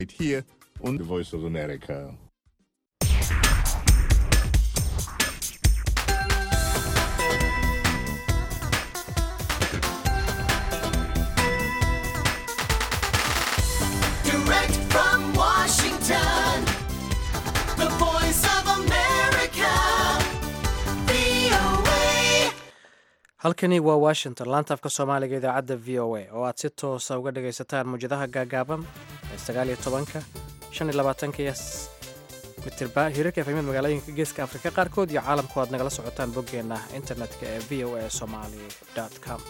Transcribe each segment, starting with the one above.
Here on the Voice of America. Direct from Washington, the voice of America, VOA. halkani waa washington laanta afka soomaaliga idaacadda v o a oo aad si toosa uga dhagaysataan muwjadaha gaagaaban ee sagaaliyo tobanka shan iyo labaatanka iyo s- mitirba hirarka efemiyada magaalooyinka geeska afrika qaarkood iyo caalamku aad nagala socotaan boggeenna internetka ee v o a somali com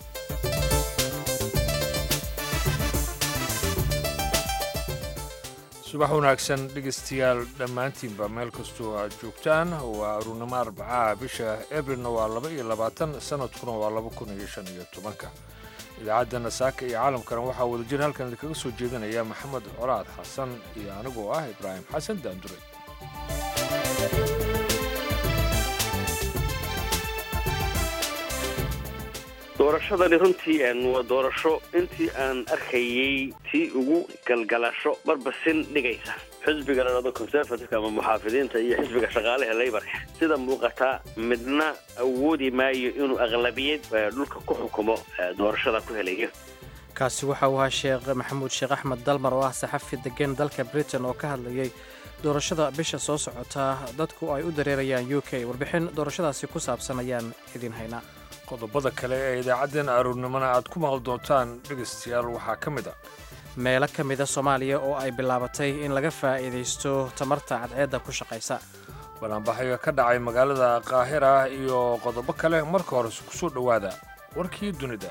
subax wanaagsan dhegaystayaal dhammaantiinba meel kastoo aad joogtaan waa aruurnimo arbacaha bisha ebrilna waa laba iyo labaatan sanadkuna waa laba kun iyo shan iyo tobanka idaacadda saaka iyo caalamkana waxaa wadajir halkan idinkaga soo jeedinaya maxamed colaad xasan iyo anigoo ah ibraahim xasan daandure doorashadani runtii een, waa doorasho intii aan arkayey tii ugu galgalasho barbasin dhigaysa xisbiga la dhado conservative ama muxaafidiinta iyo xisbiga shaqaalaha leybarka sida muuqata midna awoodi maayo inuu aqlabiyad eh, dhulka ku xukumo eh, doorashada ku helayo kaasi waxa uu ahaa sheekh maxamuud sheekh axmed dalmar oo ah saxafi degan dalka britain oo ka hadlayay doorashada bisha soo socota dadku ay u dareerayaan u k warbixin doorashadaasi ku saabsan ayaan idin haynaa qodobada kale ee idaacaddeen aruurnimona aad ku maqli doontaan dhegaystayaal waxaa ka mid a meelo ka mida soomaaliya oo ay bilaabatay in laga faa'iidaysto tamarta cadceedda ku shaqaysa banaanbaxyo ka dhacay magaalada qaahira iyo qodobo kale marka hore ku soo dhowaada warkii dunida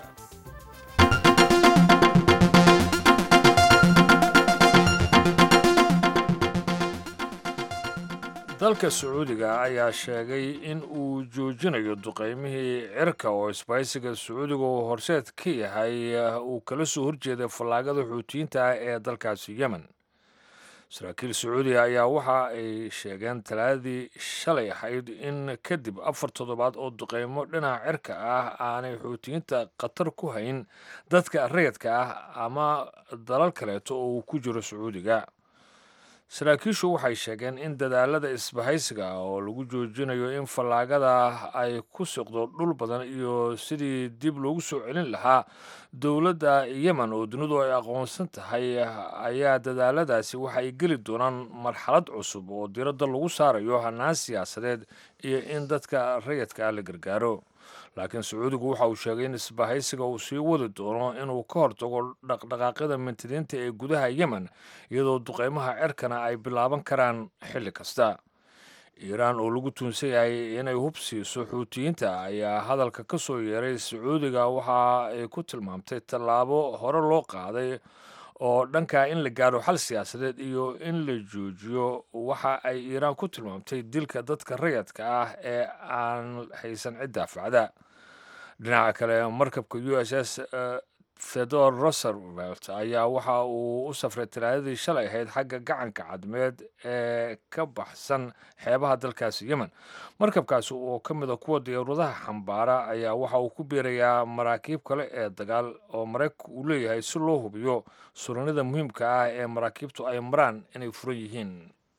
dalka sacuudiga ayaa sheegay in uu joojinayo duqaymihii cirka oo isbaysiga sacuudiga uu horseed ka yahay uu kala soo horjeeday fallaagada xuutiyiinta ah ee dalkaasi yemen saraakiil sacuudiga ayaa waxa ay sheegeen talaadadii shalay ahayd in kadib afar toddobaad oo duqaymo dhinaca cirka ah aanay xuutiyiinta khatar ku hayn dadka rayadka ah ama dalal kaleeto oo uu ku jiro sacuudiga saraakiishu waxay sheegeen in dadaalada isbahaysiga ah oo lagu joojinayo in fallaagada ay ku siqdo dhul badan iyo sidii dib loogu soo celin lahaa dowladda yemen oo dunidu ay aqoonsan tahay ayaa dadaaladaasi waxa ay geli doonaan marxalad cusub oo diradda lagu saarayo hanaan siyaasadeed iyo in dadka rayadka ah la gargaaro laakiin sacuudigu waxa uu sheegay in isbahaysiga uu sii wadi doono inuu ka hortago dhaqdhaqaaqyada mintidiinta ee gudaha yemen iyadoo duqeymaha cirkana ay bilaaban karaan xilli kasta iiraan oo lagu tuunsan yahay inay hub siiso xuutiyiinta ayaa hadalka ka soo yeeray sacuudiga waxa ay ku tilmaamtay tallaabo hore loo qaaday oo dhanka in la gaaro xal siyaasadeed iyo in la joojiyo waxa ay iiraan ku tilmaamtay dilka dadka rayadka ah ee aan haysan cid daafacda dhinaca kale markabka u s s theodore roosevelt ayaa waxa uu u safray talaadadii shalay ahayd xagga gacanka cadmeed ee ka baxsan xeebaha dalkaasi yemen markabkaasi oo ka mid a kuwa diyaaradaha xambaara ayaa waxa uu ku biirayaa maraakiib kale ee dagaal oo maraykanku uu leeyahay si loo hubiyo suranida muhiimka ah ee maraakiibtu ay maraan inay furan yihiin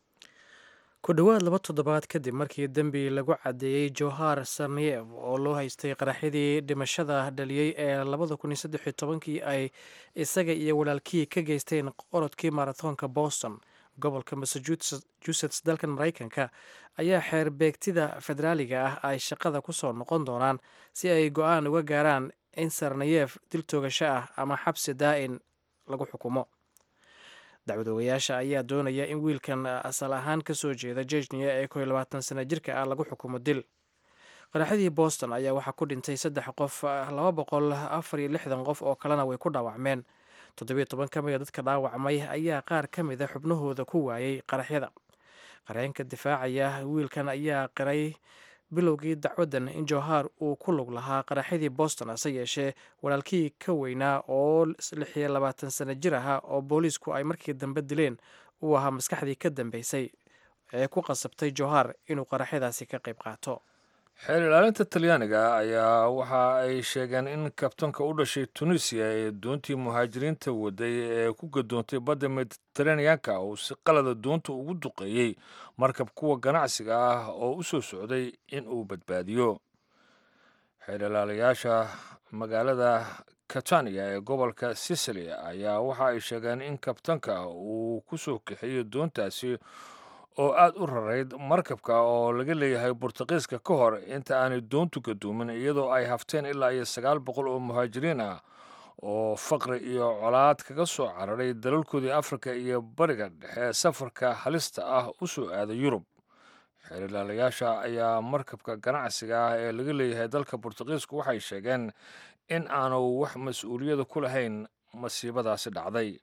ku dhowaad laba toddobaad kadib markii dembi lagu caddeeyey johar sarniyev oo loo haystay qaraxyadii dhimashada dhaliyey ee labada kun iyo saddex iyo tobankii ay isaga iyo walaalkii ka geysteen orodkii maratoonka boston gobolka massachusetts dalkan maraykanka ayaa xeer beegtida federaaliga ah ay shaqada ku soo noqon doonaan si ay go-aan uga gaaraan in sarniyef dil toogasho ah ama xabsi daa'in lagu xukumo dacwadoogayaasha ayaa doonaya in wiilkan asal ahaan ka soo jeeda jejniya ee kow iyo labaatan sana jirka ah lagu xukumo dil qaraxyadii boston ayaa waxaa ku dhintay saddex qof laba boqol afar iyo lixdan qof oo kalena way ku dhaawacmeen toddobiyo toban ka mida dadka dhaawacmay ayaa qaar ka mida xubnahooda ku waayey qaraxyada qareenka difaacaya wiilkan ayaa qiray bilowgii dacwaddan in johar uu ku lug lahaa qaraxyadii boston hase yeeshee walaalkii ka weynaa oo lix iyo labaatan sana jir ahaa oo booliisku ay markii dambe dileen uu ahaa maskaxdii ka dambeysay ee ku qasabtay johar inuu qaraxyadaasi ka qayb qaato xeer ilaalinta talyaaniga ayaa waxa ay sheegeen in kabtanka u dhashay tunisiya ee doontii muhaajiriinta waday ee ku gadoontay badda mediteraneanka uu si qalada doonta ugu duqeeyey markab kuwa ganacsiga ah oo u soo socday in uu badbaadiyo xeer ilaalayaasha magaalada catania ee gobolka sicily ayaa waxa ay sheegeen in kabtanka uu ku soo kaxeeyey doontaasi oo aada u rarayd markabka oo laga leeyahay burtuqiiska ka hor inta aanay doontu gaduumin iyadoo ay hafteen ilaa iyo sagaal boqol oo muhaajiriin ah oo faqri iyo colaad kaga soo cararay dalalkoodii afrika iyo bariga dhexe safarka halista ah u soo aaday yurub xeerilaalayaasha ayaa markabka ganacsiga ah ee laga leeyahay dalka burtuqiisku waxay sheegeen in aanu wax mas-uuliyada ku lahayn masiibadaasi dhacday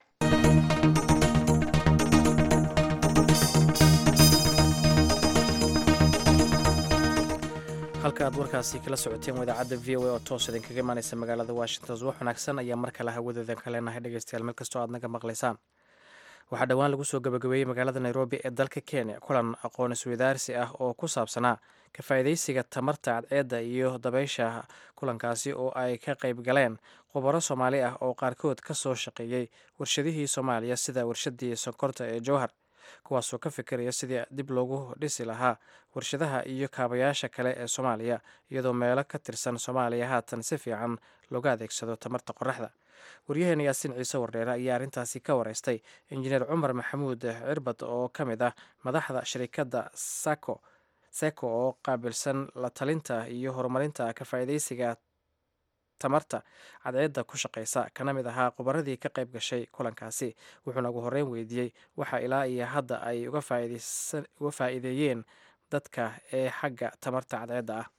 halka aad warkaasi kala socoteen wadaacadda v o a oo toos idinkaga imaaneysa magaalada washington wax wanaagsan ayaa mar kale hawadoodan ka leenahay dhegeystayaal meel kastoo aad naga maqlaysaan waxaa dhowaan lagu soo gabagabeeyey magaalada nairobi ee dalka kenya kulan aqoon iswadaarsi ah oo ku saabsanaa ka faa'iidaysiga tamarta cadceedda iyo dabaysha kulankaasi oo ay ka qayb galeen khubaro soomaali ah oo qaarkood ka soo shaqeeyey warshadihii soomaaliya sida warshadii sonkorta ee jowhar kuwaasoo ka fikiraya sidii dib loogu dhisi lahaa warshadaha iyo kaabayaasha kale ee soomaaliya iyadoo meelo ka tirsan soomaaliya haatan si fiican looga adeegsado tamarta qoraxda waryaheena yaasiin ciise wardheere ayaa arrintaasi ka wareystay injineer cumar maxamuud cirbad oo ka mid ah madaxda shirikadda sako seko oo qaabilsan la talinta iyo horumarinta ka faa'iidaysiga tamarta cadceedda ku shaqaysa kana mid ahaa khubaradii ka qayb gashay kulankaasi wuxuuna ugu horreyn weydiiyey waxa ilaa iyo hadda ay uga faa'iideeyeen dadka ee xagga tamarta cadceedda ah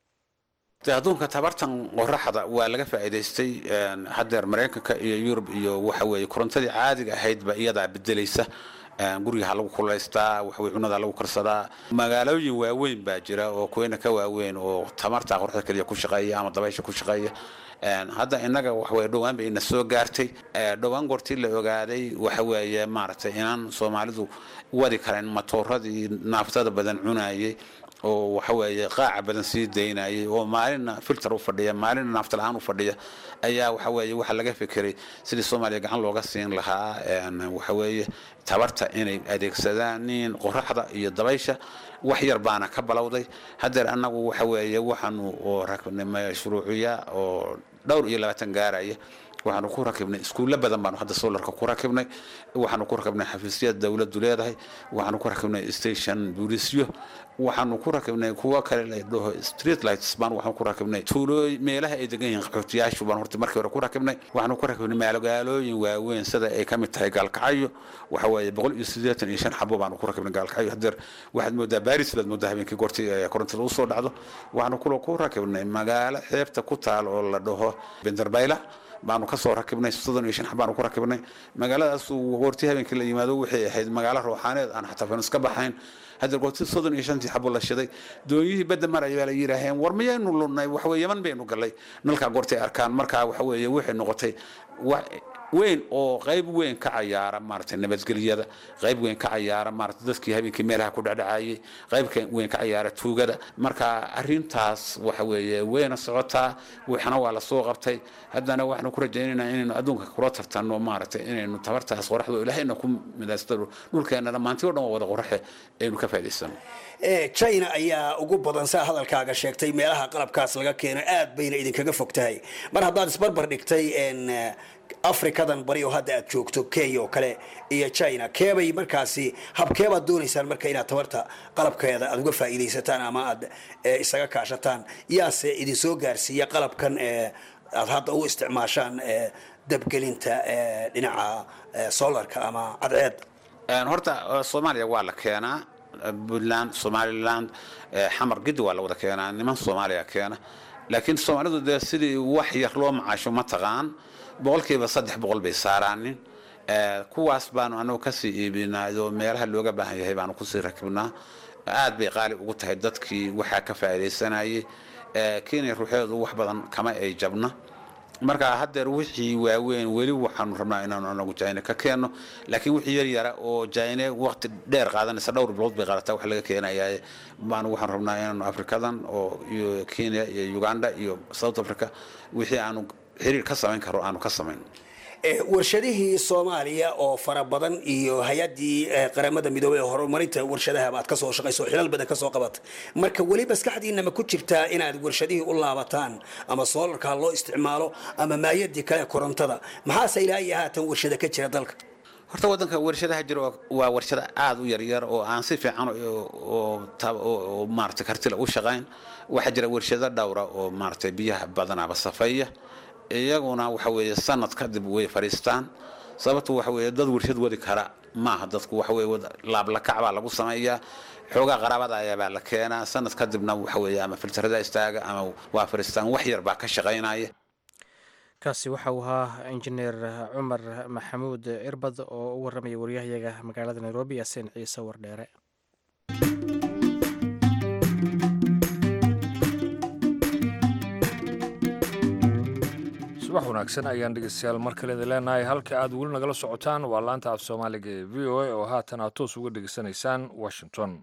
de adduunka tabartan qoraxda waa laga faa'iidaystay haddeer maraykanka iyo yurub iyo waxa weeye korontadii caadiga ahaydba iyadaa bedelaysa guriga ha lagu kulaystaa waxaweye cunada lagu karsadaa magaalooyin waaweyn baa jira oo kuweyna ka waaweyn oo tamarta qoraxda keliya ku shaqeeya ama dabaysha ku shaqeeya hadda innaga waxaweye dhowaan bay ina soo gaartay dhowaan goortii la ogaaday waxa weeye maaragtay inaan soomaalidu wadi karayn matooradii naaftada badan cunayay oo waxa weeye qaaca badan sii daynayay oo maalinna filter u fadhiya maalinna naafta la-aan u fadhiya ayaa waxa weeye waxaa laga fekeray sidii soomaaliya gacan looga siin lahaa waxa weeye tabarta inay adeegsadaan nin qoraxda iyo dabaysha wax yar baana ka balowday haddeer annagu waxa weeye waxaanu oo rakibnay mashruuciya oo dhowr iyo labaatan gaaraya waxaanu ku rakibnay iskuulla badan baanu hadda solarka ku rakibnay waxaanu ku rakibnay xafiisyada dowladdu leedahay waxaanu ku rakibnay station bulisyo waxaanu ku rakibnay kuwo kale la dhaho street lights baan waxaan ku rakibnay tuulooy meelaha ay degan yihiin qaxootiyaashu baan horta markii hore ku rakibnay waxaanu ku rakibnay magaalooyin waaweyn sida ay ka mid tahay gaalkacyo waxa weeye boqol iyo siddeetan iyo shan xabo baanu ku rakibnay gaalkacyo haddeer waxaad moodaa baris baad moodaa habeenkii goortii korontada u soo dhacdo waxaanu kulo ku rakibnay magaalo xeebta ku taal oo la dhaho benderbayla baanu kasoo rakibnay soddon iyo shan baanu ku rakibnay magaaladaas goortii habeenkii la yimaado waxay ahayd magaalo rooxaaneed aan xataa fan iska baxayn hadda goortii soddon iyo shantii xabo la shiday doonyihii badda maraya baa la yidhaaheen war miyaynu lunnay waxaweye yaman baynu gallay nalkaa goortay arkaan markaa waxa weeye waxay noqotay weyn oo qayb weyn ka cayaara maaragtay nabadgelyada qayb weyn ka cayaara maaragtay dadkii habeenkii meelaha ku dhacdhacayay qayb weyn ka cayaara tuugada marka arrintaas waxa weeye wayna socotaa waxna waa la soo qabtay haddana waxaanu ku rajaynaynaa inaynu adduunka kula tartanno maaragtay inaynu tabartaas qoraxdo ilaahayna ku midaystano dhulkeena dhammaantii o dhan waa wada qoraxe aynu ka faa'idaysano china ayaa ugu badan saa hadalkaaga sheegtay meelaha qalabkaas laga keeno aad bayna idinkaga fog tahay mar haddaad isbarbar dhigtay afrikadan bari oo hadda aad joogto kenya oo kale iyo china keebay markaasi habkeebaad doonaysaan marka inaad tabarta qalabkeeda aad uga faa'iidaysataan ama aad isaga kaashataan yaase idin soo gaarsiiya qalabkan aad hadda u isticmaashaan dabgelinta dhinaca solarka ama cadceed horta soomaaliya waa la keenaa puntland somaliland xamar gidi waa la wada keenaa niman soomaaliya keena laakiin soomaalidu dee sidii wax yar loo macaasho ma taqaan boqolkiiba saddex boqol bay saaraanin kuwaas baanu anagu kasii iibinaa oo meelaha looga baahan yahay baanu kusii rakibnaa aad bay qaali ugu tahay dadkii waxaa ka faa'iidaysanayay kenya ruuxeedu wax badan kama ay jabna marka haddeer wixii waaweyn weli waxaanu rabnaa inaanu anagu jayne ka keenno laakiin wixii yar yara oo jayne waqti dheer qaadanaysa dhowr bilood bay qaadataa wax laga keenayaa baanu waxaanu rabnaa inaanu afrikadan oo iyo kenya iyo uganda iyo south africa wixii aanu xiriir ka samayn karo aanu ka samayn Eh, warshadihii soomaaliya oo fara badan iyo hay-addii eh, qaramada midoobey ee horumarinta warshadaha baad kasoo shaqayso oo xilal badan kasoo qabatay marka weli maskaxdiina ma ku jirtaa inaad warshadihii u laabataan ama soolarka ha loo isticmaalo ama maayadii kale korontada maxaase ilaa iyo haatan warshada ka jira dalka horta waddanka warshadaha jira waa- waa warshado aada u yaryar oo aan si fiican oo- oo tab- oo oo maaragtay kartila u shaqayn waxaa jira warshado dhowra oo maaragtay biyaha badanaaba safeeya iyaguna waxa weeye sanad kadib way fadhiistaan sababtu waxa weeye dad warshad wadi kara maaha dadku waxa weeye wad- laablakac baa lagu sameeyaa xoogaa qaraabada ayaabaa la keenaa sanad kadibna waxa weeye ama filtarada istaaga ama waa fadhiistaan wax yar baa ka shaqaynaya kaasi waxa uu ahaa injineer cumar maxamuud cirbad oo u waramaya waryahayaga magaalada nairobi yaasiin ciise wardheere subax wanaagsan ayaan dhegeystayaal mar kale idin leenahay halka aad weli nagala socotaan waa laanta af soomaaliga ee v o a oo haatan aad toos uga dhegeysanaysaan washington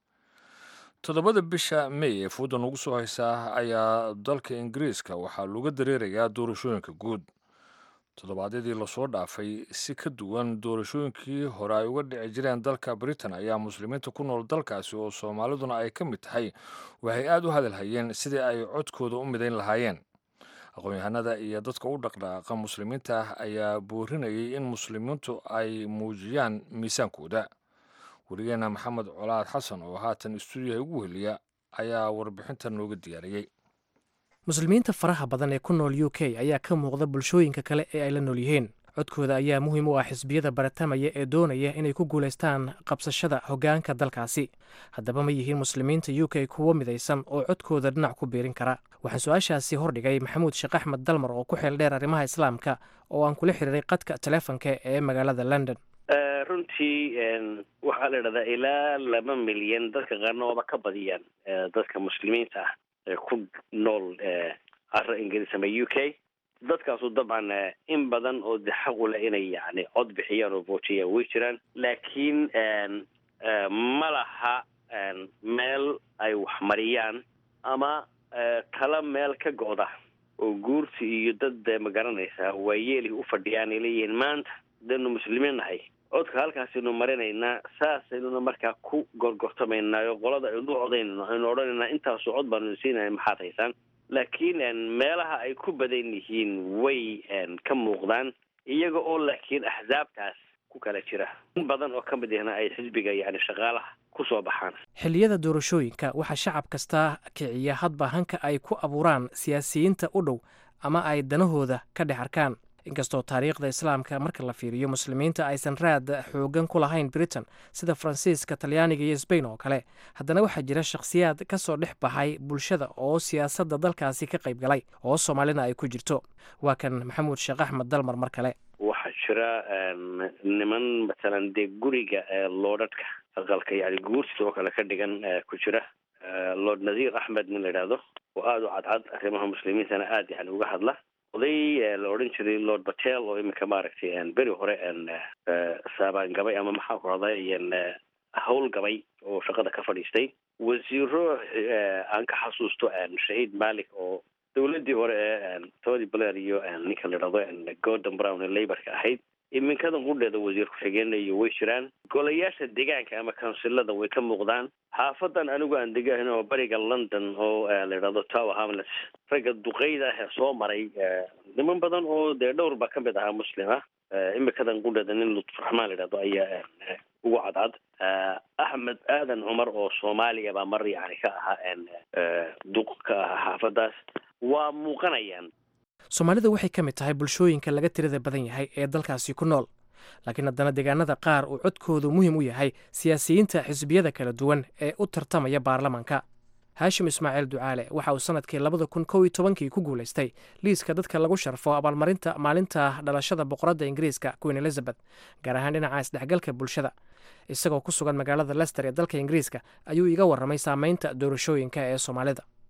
toddobada bisha may ee fooda nagu soo haysaa ayaa dalka ingiriiska waxaa looga dareerayaa doorashooyinka guud toddobaadyadii lasoo dhaafay si ka duwan doorashooyinkii hore ay uga dhici jireen dalka britain ayaa muslimiinta ku nool dalkaasi oo soomaaliduna ay ka mid tahay waxay aad u hadalhayeen sidii ay codkooda u midayn lahaayeen aqoon-yahanada iyo dadka u dhaqdhaqaaqa muslimiinta ah ayaa boorinayay in muslimiintu ay muujiyaan miisaankooda weligeena maxamed colaad xasan oo haatan istuudiyaha ugu heliya ayaa warbixintan nooga diyaariyey muslimiinta faraha badan ee ku nool u k ayaa ka muuqda bulshooyinka kale ee ay la nool yihiin codkooda ayaa muhiim u ah xisbiyada baratamaya ee doonaya inay ku guulaystaan qabsashada hoggaanka dalkaasi haddaba ma yihiin muslimiinta u k kuwo midaysan oo codkooda dhinac ku biirin kara waxaan su-aashaasi hordhigay maxamuud sheekh axmed dalmar oo ku xeel dheer arrimaha islaamka oo aan kula xiriiray qadka taleefonka ee magaalada london Eh, runtii en, waxaa la idhahdaa ilaa laba milyan dadka qaarna waaba ka badiyaan eh, dadka muslimiinta ah ee ku nool eh, carra ingiriis ama u k dadkaasu dabcan eh, in badan oo de xaq u leh inay yani cod bixiyaan oo vootiyaan way jiraan laakiin en, eh, ma laha en, meel ay wax mariyaan ama eh, tala meel ka go'da oo guurti iyo dad eh, magaranaysa waayeeli u fadhiyaan ay leeyihiin maanta danu muslimiin nahay codka halkaasaynu marinaynaa saasaynuna markaa ku gorgortamaynaayo qolada aynu u codaynayno aynu odhanaynaa intaasu cod baanu siinaya maxaad haysaan laakiin en, meelaha ay ku badan yihiin way en, ka muuqdaan iyaga oo laakiin axsaabtaas ku kala jira in badan oo ka mid ahna ay xisbiga yani shaqaalaha ku soo baxaan xilliyada doorashooyinka waxaa shacab kasta kiciya hadba hanka ay ku abuuraan siyaasiyiinta u dhow ama ay danahooda ka dhex arkaan inkastoo taariikhda islaamka marka la fiiriyo muslimiinta aysan raad xoogan ku lahayn britain sida faransiiska talyaaniga iyo sbain oo kale haddana waxaa jira shakhsiyaad ka soo dhex baxay bulshada oo siyaasadda dalkaasi ka qayb galay oo soomaalina ay ku jirto waa kan maxamuud sheekh axmed dalmar mar kale waxaa jira en, niman matalan dee guriga ee loodhadhka aqalka yani guurtida oo kale ka dhigan eh, ku jira Eh, lord nadiir axmed nin la idhaahdo oo aada u cadcad arrimaha muslimiintana aada yani uga hadla oday eh, la odhan jiray lord batel oo iminka maaragtay en, beri hore en, eh, saabaan gabay ama maxaa ku rahday en, eh, hawl gabay oo shaqada ka fadhiistay wasiiro eh, aan ka xasuusto en, shahiid malik oo dowladii hore ee en, tony blair iyo en, ninka la idhahdo en, gordon brown ee laborka ahayd iminkadan qudheeda wasiir ku-xigeenna iyo way jiraan golayaasha deegaanka ama kansilada way ka muuqdaan xaafadan anigu aan degahan oo bariga london oo eh, la idhahdo tower hamlets ragga duqeyda ah ee soo maray eh, niman badan oo dee dhowr baa ka mid ahaa muslim ah Eh, iminkadan qudheeda nin lutfuraxmaan la idhahdo ayaa eh, ugu cadcad Eh, axmed aadan cumar oo soomaaliya baa mar yani ka ahaa en, eh, duq ka ahaa xaafadaas waa muuqanayaan soomaalidu waxay ka mid tahay bulshooyinka laga tirada badan yahay ee dalkaasi ku nool laakiin haddana deegaanada qaar uu codkoodu muhiim u yahay siyaasiyiinta xisbiyada kala duwan ee u tartamaya baarlamaanka haashim ismaaciil ducaale waxa uu sanadkii labada kun kow iyo tobankii ku guulaystay liiska dadka lagu sharfo abaalmarinta maalinta dhalashada boqoradda ingiriiska queen elizabeth gaar ahaan dhinaca isdhexgalka bulshada isagoo ku sugan magaalada lester ee dalka ingiriiska ayuu iga warramay saameynta doorashooyinka ee soomaalida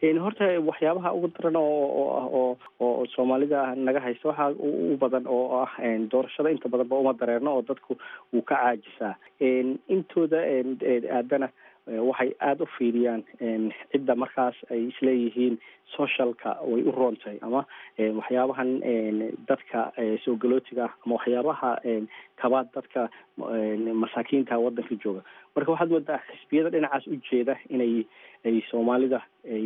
horta waxyaabaha ugu daran oo oo oo soomaalida naga haysta waxaa u badan oo ah doorashada inta badanba uma dareerno oo dadku wuu ka caajisaa intooda aadana waxay aada u fiiriyaan cidda markaas ay isleeyihiin socialka way u roontahay ama waxyaabahan dadka soo galootiga ah ama waxyaabaha kabaad dadka masaakiinta wadanka jooga marka waxaad moodaa xisbiyada dhinacaas u jeeda inay ay soomaalida ay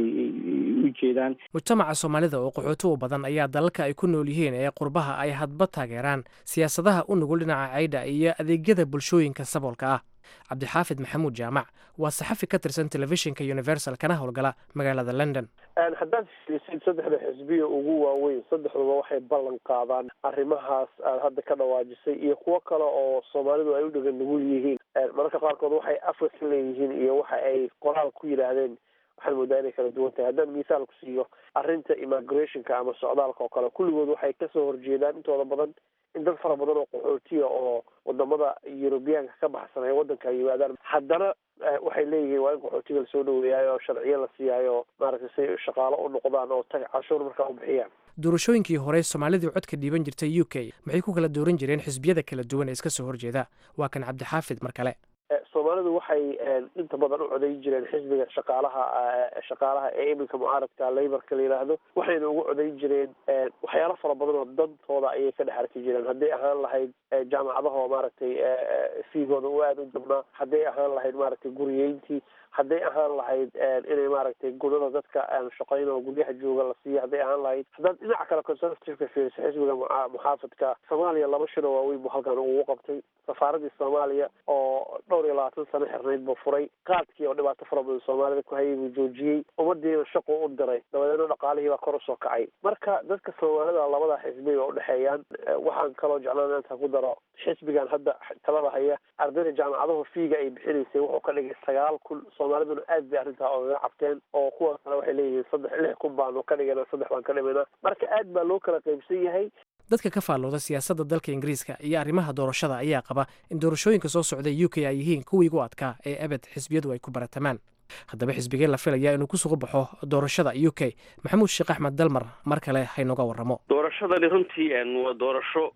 u jeedaan mujtamaca soomaalida oo qaxooti u badan ayaa dalalka ay ku nool yihiin ee qurbaha ay hadba taageeraan siyaasadaha u nugul dhinaca caydha iyo adeegyada bulshooyinka saboolka ah cabdixaafid maxamuud jaamac waa saxafi ka tirsan telefishinka universal kana howlgala magaalada london haddaad fiirisid saddexda xisbiya ugu waaweyn saddexduba waxay ballan qaadaan arrimahaas aad hadda ka dhawaajisay iyo kuwo kale oo soomaalidu ay u dhegan nugul yihiin mararka qaarkood waxay afka ka leeyihiin iyo waxa ay qoraal ku yidhaahdeen waxaad moodaa inay kala duwan tahay haddaan misaal ku siiyo arrinta immigrationka ama socdaalka oo kale kulligood waxay kasoo horjeedaan intooda badan in dad fara badan oo qaxootiya oo wadamada yurubiyaanka ka baxsan ay wadanka yimaadaan haddana waxay leeyihiin waa in qaxootiga lasoo dhaweeyaayo oo sharciyo la siiyaayo maaragtay si shaqaalo u noqdaan oo tag cashuur markaa u bixiyaan doorashooyinkii hore soomaalidii codka dhiiban jirtay u k maxay ku kala dooran jireen xisbiyada kala duwan ee iska soo horjeeda waa kan cabdixaafid mar kale soomaalidu waxay inta badan u codayn jireen xisbiga shaqaalaha shaqaalaha ee iminka mucaaradka laborka la yidhaahdo waxayna ugu codayn jireen waxyaalo fara badan oo dantooda ayay ka dhex arki jireen hadday ahaan lahayd jaamacadaha oo maaragtay fiigooda u aada u jabnaa hadday ahaan lahayd maaragtay guriyeyntii hadday ahaan lahayd inay maaragtay gunada dadka shaqayn oo guryaha jooga la siiyo hadday ahaan lahayd haddaad dhinaca kale conservativeka fiiriso xisbiga muxaafadka soomaaliya laba shir oo waaweyn buu halkan ugu qabtay safaaradii soomaaliya oo dhowr iyo labaatan sano xirnayd buu furay qaadkii oo dhibaato fara badan soomaalida ku hayay buu joojiyey ummadiina shaqu u diray dabadeedna dhaqaalihii baa kor usoo kacay marka dadka soomaalida labada xisbi ba udhexeeyaan waxaan kaloo jeclaan inta ku daro xisbigan hadda talada haya ardayda jaamacadahu fiiga ay bixinaysay wuxuu ka dhigay sagaal kun soomaaliduna aad bay arrintaa ogaga cabteen oo kuwa kale waxay leeyihiin saddex lix kun baanu ka dhigana saddex baan ka dhimayna marka aad baa loo kala qaybsan yahay dadka ka faallooda siyaasadda dalka ingiriiska iyo arrimaha doorashada ayaa qaba in doorashooyinka soo socda u k ay yihiin kuwii ugu adkaa ee abed xisbiyadu ay ku baratamaan haddaba xisbigee la filaya inuu ku sugu baxo doorashada u k maxamuud sheekh axmed dalmar mar kale haynoga waramo doorashadani runtii waa doorasho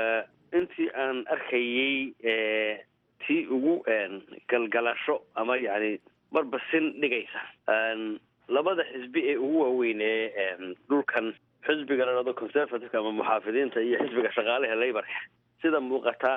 intii aan arkayey tii ugu galgalasho ama yani marba sin dhigaysa labada xisbi ee ugu waaweyn ee dhulkan xisbiga la dhado conservativeka ama muxaafidiinta iyo xisbiga shaqaalaha laborka sida muuqata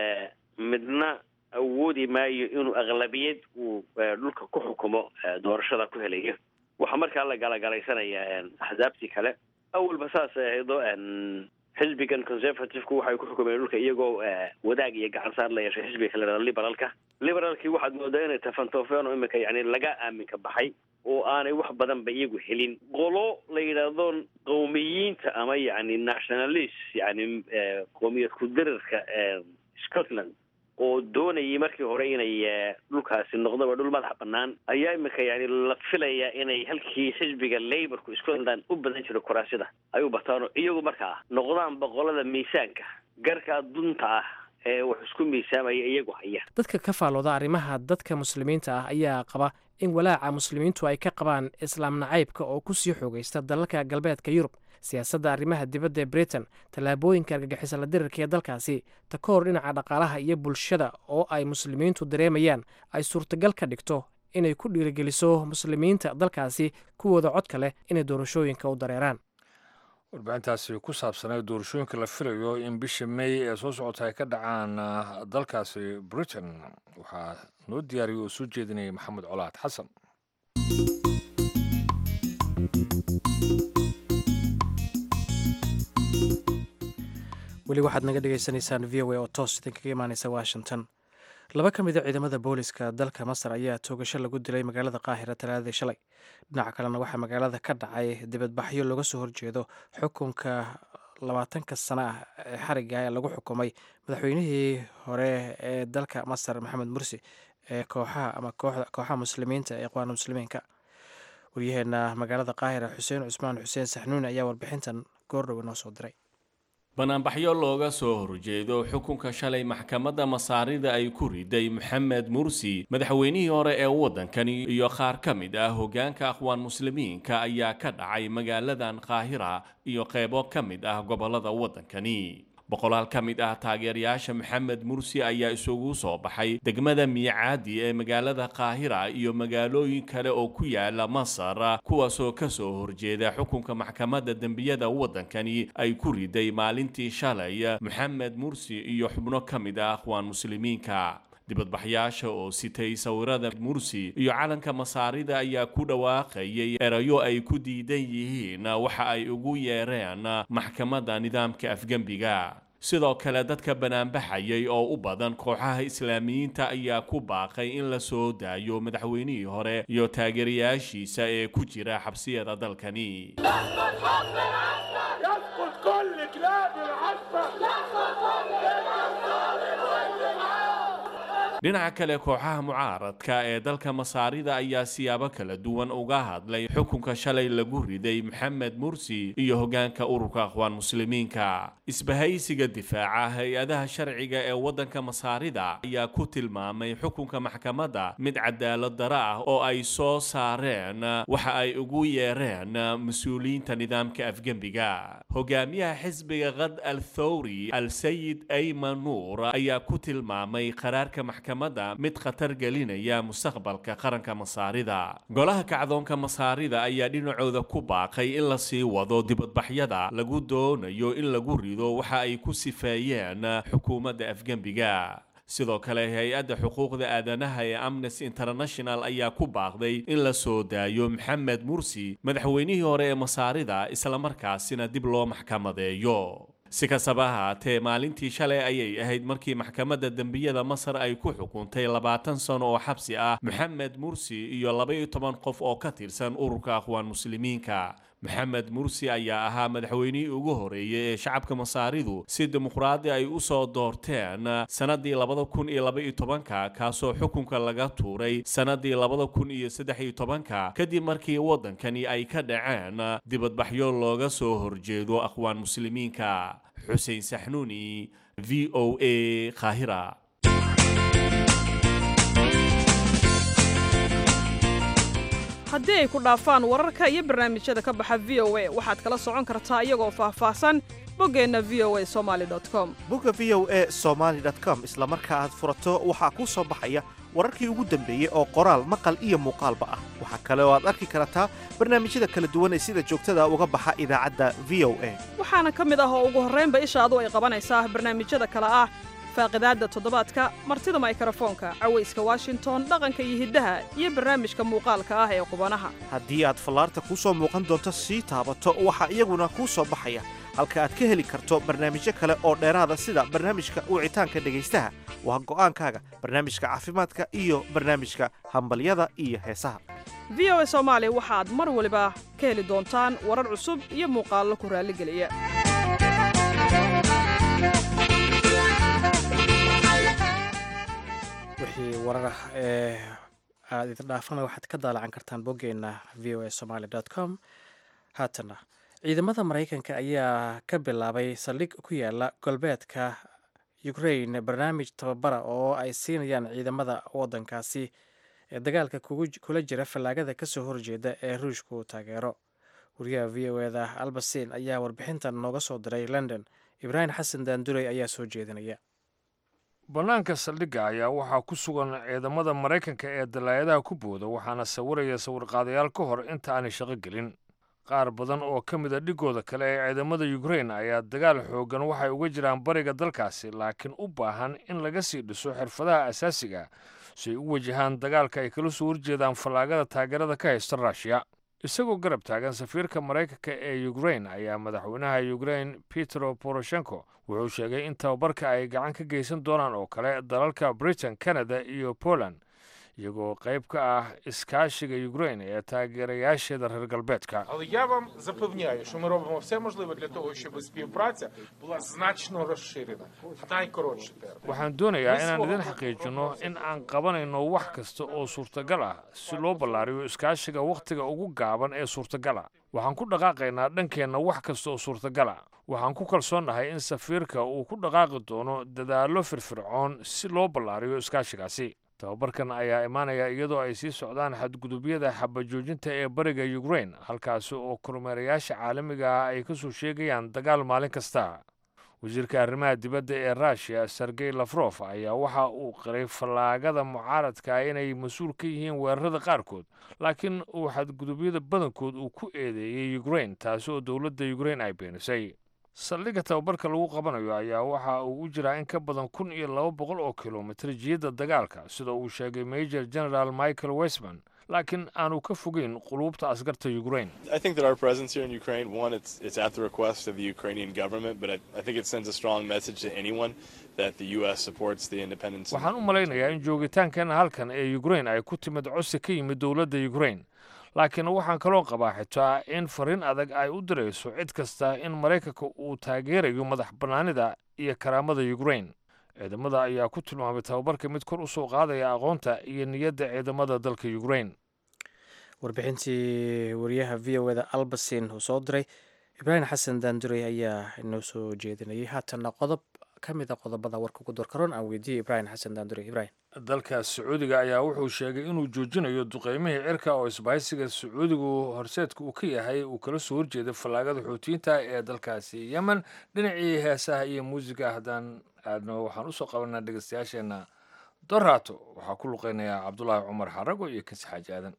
midna awoodi maayo inuu aqlabiyad uu dhulka ku xukumo doorashada ku helayo waxaa markaa la galagalaysanaya axsaabtii kale awalba saas ahaydo xisbigan conservativku waxay ku xukumeen dhulka iyagoo wadaag iyo gacan saar la yeeshay xisbiga kale dhado liberalka liberalkii waxaad moodaa inay tafantoofeen oo imika yani laga aaminka baxay oo aanay wax badanba iyagu helin qolo la yidhaahdo qowmiyiinta ama yani nationalist yani qoomiyad ku-dirirka scotland oo doonayay markii hore inay dhulkaasi noqdoba dhul madax banaan ayaa imika yani la filayaa inay halkii xisbiga laborku scotland u badan jiro kuraasyada ay u bataano iyagu markaa noqdaan boqolada miisaanka garkaa dunta ah ee wax isku miisaamaya iyagu haya dadka ka faallooda arrimaha dadka muslimiinta ah ayaa qaba in walaaca muslimiintu ay ka qabaan islaam nacaybka oo ku sii xoogaysta dalalka galbeedka yurub siyaasadda arrimaha dibadda ee britain tallaabooyinka argagixisa la dirirka ee dalkaasi ta ka hor dhinaca dhaqaalaha iyo bulshada oo ay muslimiintu dareemayaan ay suurtagal ka dhigto inay ku dhiirigeliso muslimiinta dalkaasi kuwooda codka leh inay doorashooyinka u dareeraan warbixintaasi ku saabsanay doorashooyinka la filayo in bisha may ee soo socota ay ka dhacaan dalkaasi britain waxaa noo diyaariyay oo soo jeedinayay maxamed colaad xasan weli waxaad naga dhagaysanaysaan v o a oo toos idinkaga imaaneysa washington laba ka mid a ciidamada booliska dalka masar ayaa toogasho lagu dilay magaalada qaahira talaadadii shalay dhinaca kalena waxaa magaalada ka dhacay dibadbaxyo looga soo horjeedo xukunka labaatanka sano ah ee xariga ee lagu xukumay madaxweynihii hore ee dalka masar maxamed mursi ee kooxaha ama kooxaha muslimiinta ee iqwaana muslimiinka waryaheena magaalada qaahira xuseen cusmaan xuseen saxnuun ayaa warbixintan goordhowe noo soo diray banaanbaxyo looga soo horjeedo xukunka shalay maxkamadda masaarida ay ku riday moxamed mursi madaxweynihii hore ee waddankani iyo qaar ka mid ah hoggaanka akhwaan muslimiinka ayaa ka dhacay magaaladan qaahira iyo qeybo ka mid ah gobollada waddankani boqolaal ka mid ah taageerayaasha maxamed mursi ayaa isugu soo baxay degmada miicaadi ee magaalada qaahira iyo magaalooyin kale oo ku yaala masar kuwaasoo ka soo horjeeda xukunka maxkamadda dembiyada waddankani ay ku riday maalintii shalay moxamed mursi iyo xubno ka mid ah akhwaan muslimiinka dibadbaxyaasha oo sitay sawirada mursi iyo calanka masaarida ayaa ku dhawaaqayay erayo ay ku diidan yihiin waxa ay ugu yeereen maxkamadda nidaamka afgembiga sidoo kale dadka banaanbaxayay oo u badan kooxaha islaamiyiinta ayaa ku baaqay in la soo daayo madaxweynihii hore iyo taageerayaashiisa ee ku jira xabsiyada dalkani dhinaca kale kooxaha mucaaradka ee dalka masaarida ayaa siyaabo kala duwan uga hadlay xukunka shalay lagu riday moxamed mursi iyo hoggaanka ururka akhwaan muslimiinka isbahaysiga difaaca hay-adaha sharciga ee waddanka masaarida ayaa ku tilmaamay xukunka maxkamadda mid cadaalad daro ah oo ay soo saareen waxa ay ugu yeereen mas-uuliyiinta nidaamka afgembiga hogaamiyaha xisbiga qad al thawri al sayid ayman nuur ayaa ku tilmaamay qaraarka maxkamadda mid khatar gelinaya mustaqbalka qaranka masaarida golaha kacdoonka masaarida ayaa dhinacooda ku baaqay in la sii wado dibadbaxyada lagu doonayo in lagu rido waxa ay ku sifeeyeen xukuumadda afgembiga sidoo kale hay-adda xuquuqda aadanaha ee amnesty international ayaa ku baaqday in la soo daayo maxamed mursi madaxweynihii hore ee masaarida islamarkaasina dib loo maxkamadeeyo si kastaba ahaatee maalintii shalay ayay ahayd markii maxkamadda dembiyada masar ay ku xukuntay labaatan sano oo xabsi ah moxamed mursi iyo laba-iyo toban qof oo ka tirsan ururka akhwaan muslimiinka moxamed mursi ayaa ahaa madaxweynihii ugu horeeyey ee shacabka masaaridu si dimuqraadi ay u soo doorteen sannadii labada kun iyo laba-iyo tobanka kaasoo xukunka laga tuuray sannadii labada kun iyo saddex iyo tobanka kadib markii waddankani ay ka dhaceen dibadbaxyo looga soo horjeedo akhwaan muslimiinka xuseen saxnuuni v o a qaahira haddii ay ku dhaafaan wararka iyo barnaamijyada ka baxa v o a waxaad kala socon kartaa iyagoo faahfaahsan boggeenna v o a somaali com bogga v o a somaali com isla marka aad furato waxaa kuu soo baxaya wararkii ugu dambeeyey oo qoraal maqal iyo muuqaalba ah waxaa kale oo aad arki kartaa barnaamijyada kala duwan ee sida joogtada uga baxa idaacadda v o a waxaana ka mid ah oo ugu horraynba ishaadu ay qabanaysaa barnaamijyada kale ah faaqidaadda toddobaadka martida maykrofoonka cawayska washington dhaqanka iyo hiddaha iyo barnaamijka muuqaalka ah ee qubanaha haddii aad fallaarta kuu soo muuqan doonto sii taabato waxaa iyaguna kuu soo baxaya halka aad ka heli karto barnaamijyo kale oo dheeraada sida barnaamijka wicitaanka dhegaystaha waa go'aankaaga barnaamijka caafimaadka iyo barnaamijka hambalyada iyo heesaha v o a soomaali waxaad mar waliba ka heli doontaan warar cusub iyo muuqaallo ku raalligeliya wixii warar ah ee aada idin dhaafana waxaad ka daalacan kartaan boggeenna v o a somaali com haatana ciidamada maraykanka ayaa ka bilaabay saldhig ku yaala galbeedka ukraine barnaamij tababara oo ay siinayaan ciidamada waddankaasi ee dagaalka kula jira fallaagada kasoo horjeeda ee ruushka uu taageero wariyaha v o eda albasin ayaa warbixintan nooga soo diray london ibraahim xasan daandurey ayaa soo jeedinaya bannaanka saldhigga ayaa waxaa ku sugan ciidamada maraykanka ee dalaayadaha ku booda waxaana sawiraya sawirqaadayaal ka hor inta aanay shaqo gelin qaar badan oo ka mid a dhigooda kale ee ciidamada yukrain ayaa dagaal xooggan waxay uga jiraan bariga dalkaasi laakiin u baahan in laga sii dhiso xirfadaha asaasiga si ay u wajahaan dagaalka ay kala soo horjeedaan fallaagada taageerada ka haysta ruushiya isagoo garab taagan safiirka maraykanka ee yukrain ayaa madaxweynaha yukrain petro poroshenko wuxuu sheegay in tababarka ay gacan ka geysan doonaan oo kale dalalka britain canada iyo poland iyagoo qayb ka ah iskaashiga ukrain ee taageerayaasheeda reer galbeedka Але я вам запевняю, що ми робимо все можливе для того, щоб співпраця була значно розширена в найкоротший термін. waxaan doonayaa inaan idin xaqiijinno in aan qabanayno wax kasta oo suurtagal ah si loo ballaariyo iskaashiga wakhtiga ugu gaaban ee suurtagala waxaan ku dhaqaaqaynaa dhankeenna wax kasta oo suurtagala waxaan ku kalsoonnahay in safiirka uu ku dhaqaaqi doono dadaallo firfircoon si loo ballaariyo iskaashigaasi tababarkan ayaa imaanaya iyadoo ay sii socdaan xadgudubyada xabajoojinta ee bariga ukrain halkaasi oo kormeerayaasha caalamiga ah ay ka soo sheegayaan dagaal maalin kasta wasiirka arrimaha dibadda ee russiya sergey lafrof ayaa waxa uu qiray fallaagada mucaaradka inay mas-uul ka yihiin weerarada qaarkood laakiin uu xadgudubyada badankood uu ku eedeeyey ukrain taasi oo dowladda ukrain ay beenisay saldhigga tababarka lagu qabanayo ayaa waxa uu u jiraa in ka badan kun iyo laba boqol oo kilomitir jiyadda dagaalka sida uu sheegay major general michael westman laakiin aanu ka fogeyn quluubta askarta ukrain I think that our presence here in Ukraine, one, it's it's at the request of the Ukrainian government, but I, I think it sends a strong message to anyone that the U.S. supports the independence. waxaan u malaynayaa in joogitaankeena halkan ee ukrain ay ku timid codsi ka yimid dowladda ukrain laakiin waxaan kaloo qabaa xitaa in fariin adag ay u dirayso cid kasta in maraykanka uu taageerayo madax bannaanida iyo karaamada ukrain ciidamada ayaa ku tilmaamay tababarka mid kor u soo qaadaya aqoonta iyo niyadda ciidamada dalka ukrain warbixintii wariyaha v o eda albasin uu soo diray ibraahim xasan daandurey ayaa inoo soo jeedinayay haatanna qodob ka mid a qodobada warka ugu dorkaroon aan weydiiyey ibraahim xasan daandurey ibraahim dalka sacuudiga ayaa wuxuu sheegay inuu joojinayo duqeymihii cirka oo isbahaysiga sacuudigu horseedka uu ka yahay uu kala soo horjeeday fallaagada xuutiyiinta ee dalkaasi yemen dhinacii heesaha iyo muusiga haddaan aadno waxaan usoo qabanaa dhegeystayaasheenna doraato waxaa ku luqeynayaa cabdulaahi cumar xarago iyo kansi xaaji aadan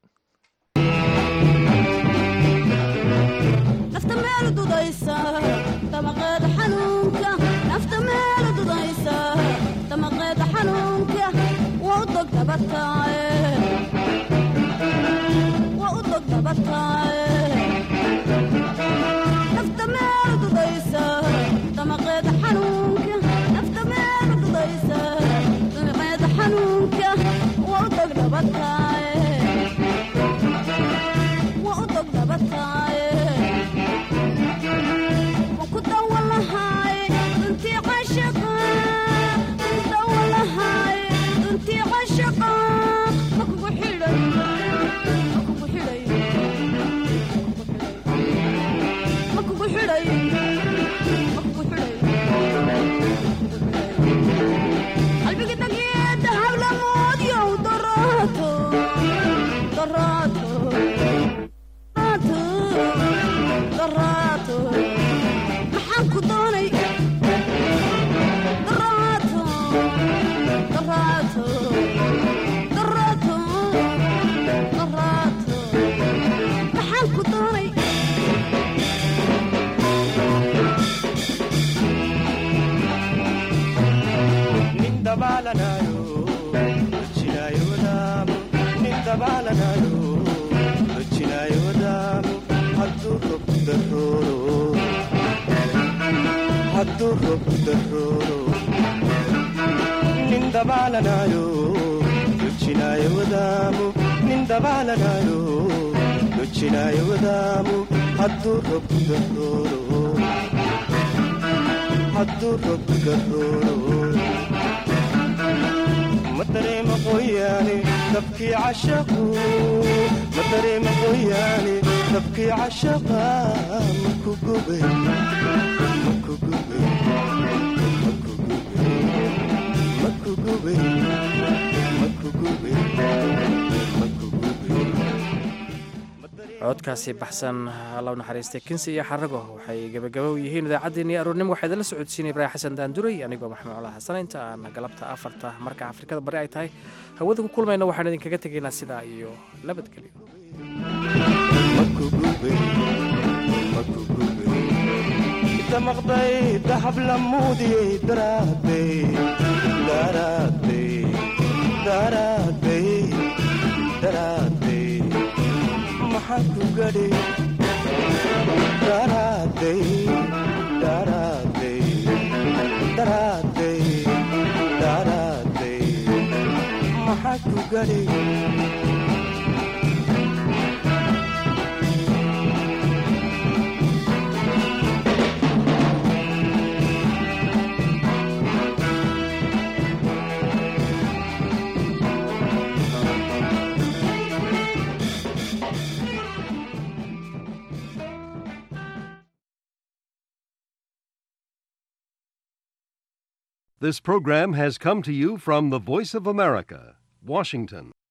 nafta meel dudaysa damaqeeda xanuunka nafta meel dudaysa damaqeeda xanuunka waa u dog dabataaye waa u dog dabataaye nafta meel dudaysa damaqeeda xanuunka nafta meel dudaysa damaqeeda xanuunka waa u dog dabataaye waa u dog dabataaye maxaan ku doonay daraato daraato daraato daraato maxaan ku doonay nin dabaalanayo rojinaayo wadaamo nin dabaalanayo rojinaayo wadaamo hadduu rob darooro hadduu rob darooro nin dabaalanayo rojinaayo wadaamo nin dabaalanayo rojinaayo wadaamo hadduu rob darooro hadduu rob darooro ma dareema qoyaane dabkii cashaqu ma dareema qoyaane dabkii cashaqa ma ku gubay ma ku gubay ma ku gubay ma ku gubay ma ku gubay ma ku gubay codkaasi baxsan allow naxariistay kinsi iyo xarago waxay gebagabow yihiin idaacaddeenii aroornimo waxaa idinla socodsiinaya ibraahim xasan daanduray anigoo maxmuud cala xasan inta aan galabta afarta marka afrikada bari ay tahay hawada ku kulmayna waxaan idinkaga tegaynaa sidaa iyo nabadgelyo damaqday dahab la muudiyey daraaday daraaday daraaday daraaday maxaa ku gadhay daraaday daraaday daraaday daraaday maxaa ku gadhay This program has come to you from the Voice of America, Washington.